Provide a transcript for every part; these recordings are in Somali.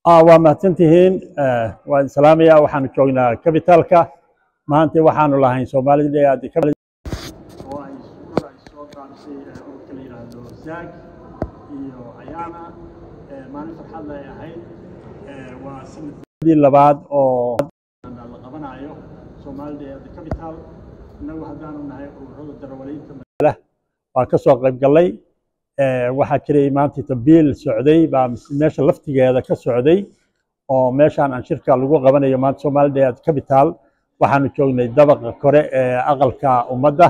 waa mahadsantihiin waan salaamaya waxaanu joognaa kabitaalka maanta waxaanu lahayn soomaalida oo ay soo qaadisay ururka la yidhaahdo zaag iyo ayaana maalin farxad ay ahayd waa sanadii labaad oo la qabanayo soomaalida ee capital innagu haddaanu nahay ururada darawaliinta magaala waa ka soo qayb gallay waxaa jiray maanta tabiil socday baa meesha laftigeeda ka socday oo meeshaan aan shirka lagu qabanayo maanta soomaalida capital waxaanu joognay dabaqa kore ee aqalka ummadda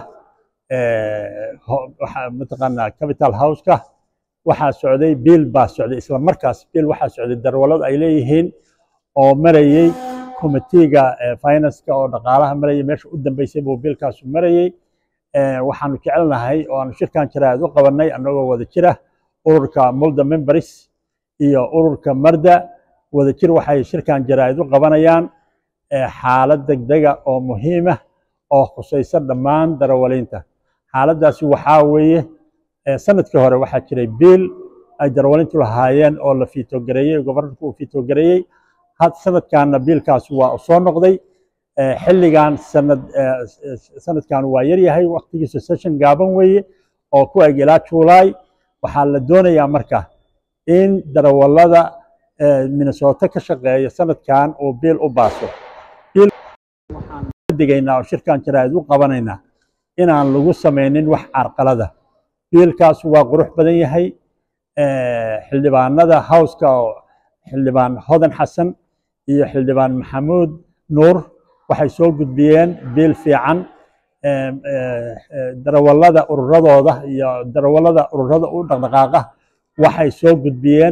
mataqaanaa capital houseka waxaa socday biil baa socday isla markaas biil waxaa socday darwalad ay leeyihiin oo marayey komitiga financeka oo dhaqaalaha marayay meesha u dambeysay buu biilkaasu marayey waxaanu jecelnahay oo aanu shirkan jaraad u qabanay annagoo wada jira ururka mulda members iyo ururka marda wada jir waxay shirkan jaraa'id u qabanayaan xaalad degdega oo muhiima oo khusaysa dhammaan darawaliinta xaaladdaasi waxaa weeye sanadkii hore waxaa jiray biil ay darawaliintu lahaayeen oo la fiitogareeyey gobornarku uu fiitogareeyey sanadkanna biilkaasi waa u soo noqday xilligan sanad sanadkan waa yaryahay waktigiisa session gaaban weeye oo ku eg ilaa juulaay waxaa la doonayaa marka in darawallada minnesota ka shaqeeya sanadkan uu biil u baaso waxaan digaynaa oo shirkan jaraa'id u qabanaynaa inaan lagu samaynin wax carqalada biilkaas waa qurux badan yahay xildhibaanada howska oo xildhibaan hodan xasan iyo xildhibaan maxamuud nuur waxay soo gudbiyeen biil fiican darawallada ururadooda iyo darawallada ururada u dhaqdhaqaaqa waxay soo gudbiyeen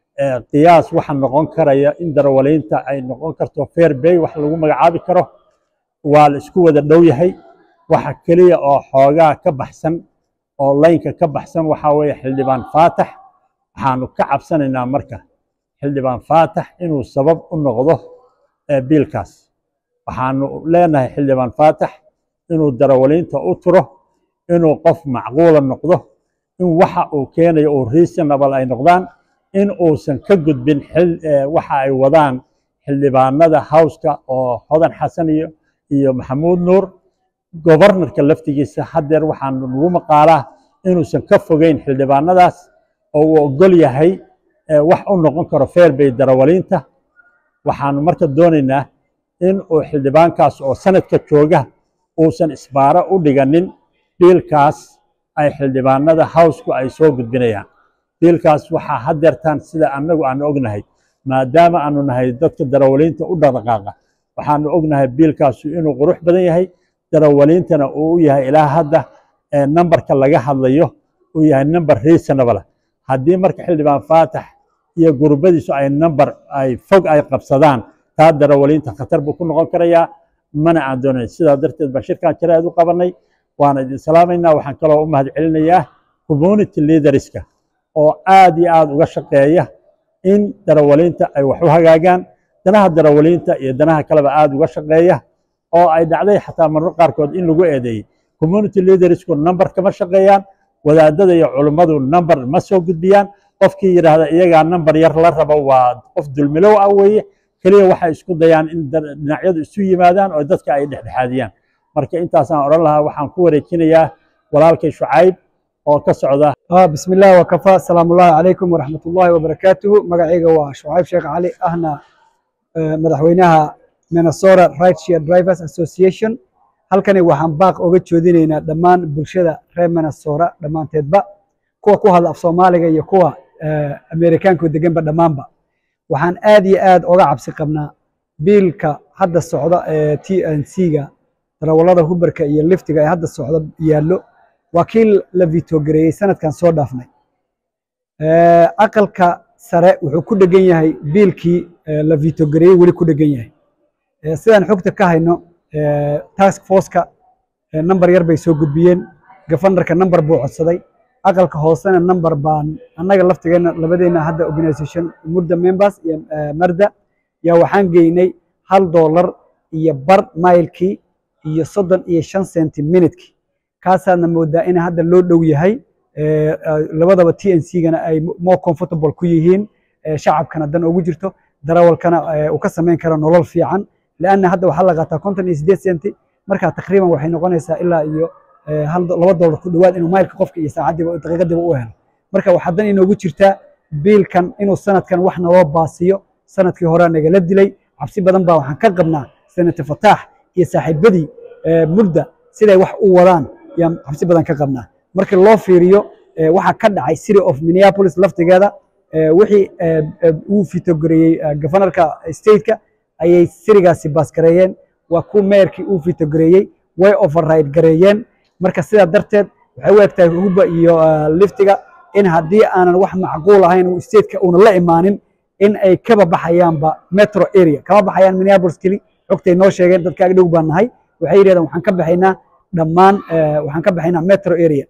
qiyaas waxa noqon karaya in darawaliinta ay noqon karto fair bay wax lagu magacaabi karo waa la isku wada dhow yahay waxa keliya oo xoogaa ka baxsan oo laynka ka baxsan waxaa weeye xildhibaan faatax waxaanu ka cabsanaynaa marka xildhibaan faatax inuu sabab u noqdo biilkaas waxaanu leenahay xildhibaan faatax inuu darawaliinta u turo inuu qof macquula noqdo in waxa uu keenayo uu reasonable ay noqdaan in uusan ka gudbin waxa ay wadaan xildhibaanada howska oo hodan xasan iyo iyo maxamuud nuur gobornarka laftigiisa haddeer waxaanu nagu maqaalaa inuusan ka fogeyn xildhibaanadaas oo uu ogol yahay wax u noqon karo fair bay darawaliinta waxaanu marka doonaynaa in uu xildhibaankaas oo sanadka jooga uusan isbaaro u dhiganin biilkaas ay xildhibaanada howsku ay soo gudbinayaan biilkaas waxaa haddeertaan sida annagu aanu ognahay maadaama aanu nahay dadka darawaliinta u dhaqdhaqaaqa waxaanu ognahay biilkaasu inuu qurux badan yahay darawaliintana uu u yahay ilaa hadda nambarka laga hadlayo uu yahay number reasonable haddii marka xildhibaan faatax iyo gurbadiisu ay number ay fog ay qabsadaan taa darawaliinta khatar buu ku noqon karayaa mana aan doonayn sidaa darteed baan shirkan jaraa'id u qabanay waana idin salaamaynaa waxaan kaloo u mahad celinayaa community leaderska oo aad iyo aad uga shaqeeya in darawaliinta ay wax u hagaagaan danaha darawaliinta iyo danaha kaleba aad uga shaqeeya oo ay dhacday xataa marro qaarkood in lagu eedeeyey community leadersku number kama shaqeeyaan wadaadada iyo culummadu number ma soo gudbiyaan qofkii yidhaahda iyagaa number yar la rabo waa qof dulmilow ah weeye keliya waxay isku dayaan in dhinacyadu isu yimaadaan oo dadka ay dhexdhexaadiyaan marka intaasaan odhan lahaa waxaan ku wareejinayaa walaalkay shucayb oo ka socda بسم الله وكفى سلام الله عليكم ورحمة الله وبركاته مقعيقة وشعيب شيخ علي أهنا مدحوينها Minnesota Rideshare Drivers Association halkani waxaan baaq uga jeedinaynaa dhammaan bulshada reer Minnesota dhammaanteedba kuwa ku hadla af Soomaaliga iyo kuwa Ameerikaanka deganba dhammaanba waxaan aad iyo aad uga cabsi qabnaa biilka hadda socda ee TNC-ga darawallada hubarka iyo liftiga ee hadda socda yaallo waa kii la vitogareeyey sanadkan soo dhaafnay aqalka sare wuxuu ku dhegan yahay biilkii la vitogareeyey weli ku dhegan yahay sidaan xogta ka hayno task forceka number yar bay soo gudbiyeen gafanarka number buu codsaday aqalka hoosena number baan annaga laftigeena labadeena hadda organisation murda members iyo marda yaa waxaan geynay hal dollar iyo bar mailkii iyo soddon iyo shan centi minutkii kaasaadna moodaa in hadda loo dhow yahay labadaba t n c gana ay more comfortable ku yihiin shacabkana dan ugu jirto darawalkana uu ka samayn karo nolol fiican lianna hadda waxaa la qaataa konton iyo siddeed senti marka taqriiban waxay noqonaysaa ilaa iyo laba dollar ku dhowaad inuu maylka qofka iyo saacaddiiba daqiiqadiiba u helo marka waxaa dan inoogu jirtaa biilkan inuu sanadkan wax naloo baasiyo sanadkii horea nagala dilay cabsi badan baa waxaan ka qabnaa senate fataax iyo saaxiibadii mudda siday wax u wadaan yaan cabsi badan ka qabnaa marka loo fiiriyo waxaa ka dhacay city of minneapolis laftigeeda wixii uu fitogareeyey governorka stateka ayay sirigaasi baasgareeyeen waa ku meerkii uu fitogareeyey way override gareeyeen marka sidaa darteed waxay u egtahay huba iyo liftiga in haddii aanan wax macquul ahayn stateka uuna la imaanin in ay kaba baxayaanba metro area kama baxayaan minneapolis keli xogtay noo sheegeen dadka ag dhow baan nahay waxay yidhahdeen waxaan ka baxaynaa dhammaan waxaan ka baxaynaa metro area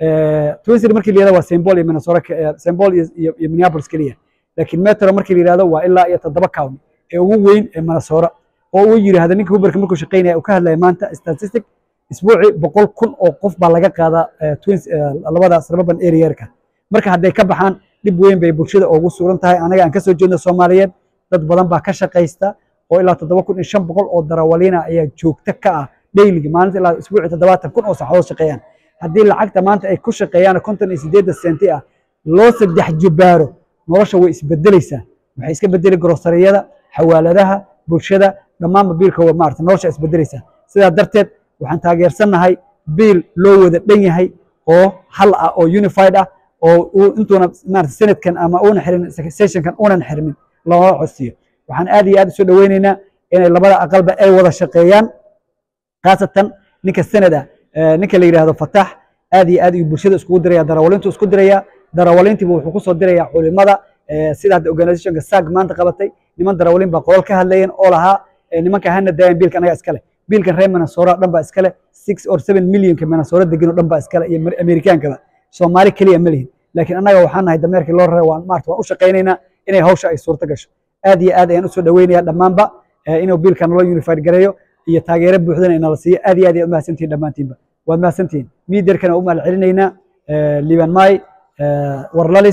twin city markii la yihahdo waa symbol iyo minnesota symbol iyo iyo minneapolis keliya laakiin metro markii la yihahdo waa ilaa iyo toddoba county ee ugu weyn ee minnesota oo uu yidhaahdo ninka huberka markuu shaqaynaya uu ka hadlaya maanta statistic isbuuci boqol kun oo qof baa laga qaadaa twins labadaas suburban arearka marka hadday ka baxaan dhib weyn bay bulshada ugu sugan tahay anaga aan ka soo jeedno soomaaliyeed dad badan baa ka shaqaysta oo ilaa toddoba kun iyo shan boqol oo darawaliina ayaa joogto ka ah dayligi maalinta ilaa isbuuci toddobaatan kun oo saxadood shaqeeyaan haddii lacagta maanta ay ku shaqeeyaan konton iyo siddeedda senti ah loo saddex jibbaaro nolosha way isbedelaysaa waxay iska bedeli groceriyada xawaaladaha bulshada dhammaanba biilka maarata nolosha isbedelaysaa sidaa darteed waxaan taageersannahay biil loo wada dhan yahay oo hal ah oo unified ah oo intuuna maarata senadkan ama uuna xirin sessionkan uunan xirmin looga codsiyo waxaan aad iyo aad usoo dhoweynaynaa inay labada aqalba ay wada shaqeeyaan khaasatan ninka senad ah ninka la yidhaahdo fatax aad iyo aad ayuu bulshada iskugu diraya darawalintu isku diraya darawalintiiba wuxuu kusoo diraya culimada sida hadda organizationka sag maanta qabatay niman darawalin baa qolal ka hadlayeen oo lahaa nimanka hana daayan biilka anaga iskale biilkan reer minnesota dhan baa iskale six or seven millionka minnesota degan oo dhan baa iskale iyo amerikaankaba soomaali keliya ma lihin laakiin annaga waxaan nahay dameerkii loo raray waan maarta waan u shaqaynaynaa inay hawsha ay suurto gasho aad iyo aad ayaan usoo dhoweynayaa dhammaanba inuu biilka naloo unified gareeyo iyo taageero buuxdana inala siiyo aad iyo aad ayaad umahadsantihin dhammaantiinba waad mahadsantihin miiderkana u mahad celinaynaa liban may warlalis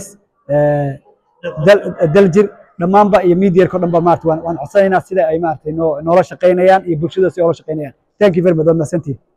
daljir dhammaanba iyo miidyarka o dhan ba maarata waan codsanaynaa sida ay maarata noola shaqaynayaan iyo bulshada si oola shaqaynayaan thank you very much waad mahadsantihin